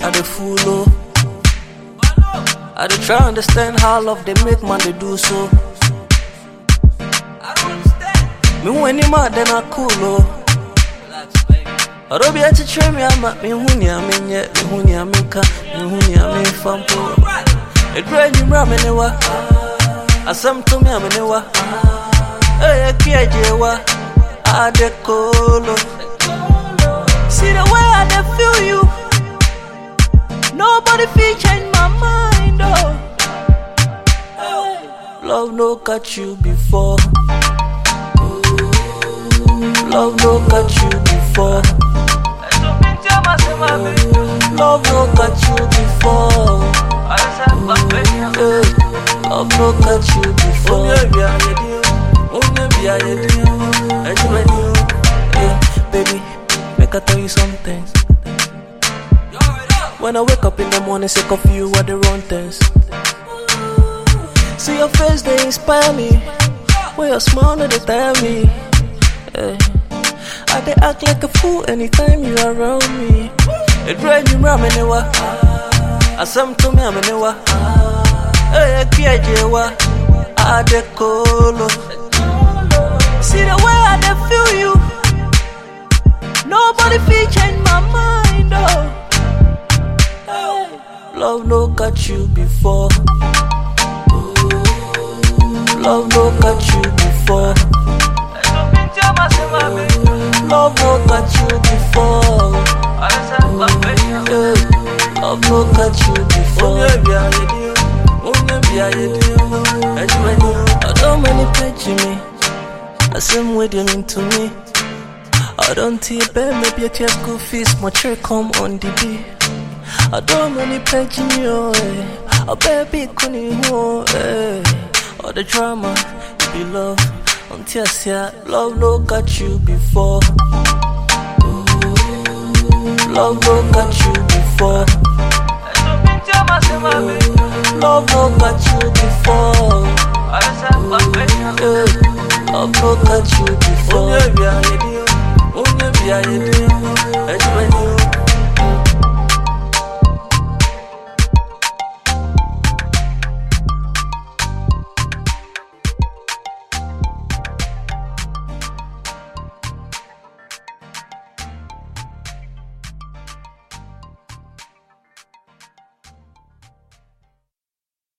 I dey follow. I dey try understand how love they make man they do so. Me when you mad then I cool oh. Ɔdɔ bi akyekyere me ama mehu nea menyɛ mehu nea menka mehu nea memfa mpo ɛduru anwummerɛ a me ne wa asɛm to me a me ne wa ɛyɛ kiagye wa ade kolo See the way I dey feel you Nobody fit change my mind oh Love no catch you before Love no catch you before Love no catch you before. Hey, love no catch you before. Hey, baby, make I tell you something. When I wake up in the morning, sick of you are the wrong things. See your face, they inspire me. When your smile, no, they tell me. Hey. I they act like a fool anytime you around me. It rain you ram anywhere. I some to me I'm anywhere. Hey, Kiajewa, I de colo. See the way I dey feel you. Nobody fit change my mind, oh. Hey. Love no catch you before. Love no catch you before. Love no catch you before. Yeah. Love no catch you before. I don't many page me. I same way they mean to me. I don't tear bear, maybe a tear school fees, my chair come on the beat. I don't many page me, oh, eh. A baby couldn't oh, eh. All the drama, it be love. Until I say love no catch you before. Love no catch you before. Love no catch you before. Yeah. Love no catch you before.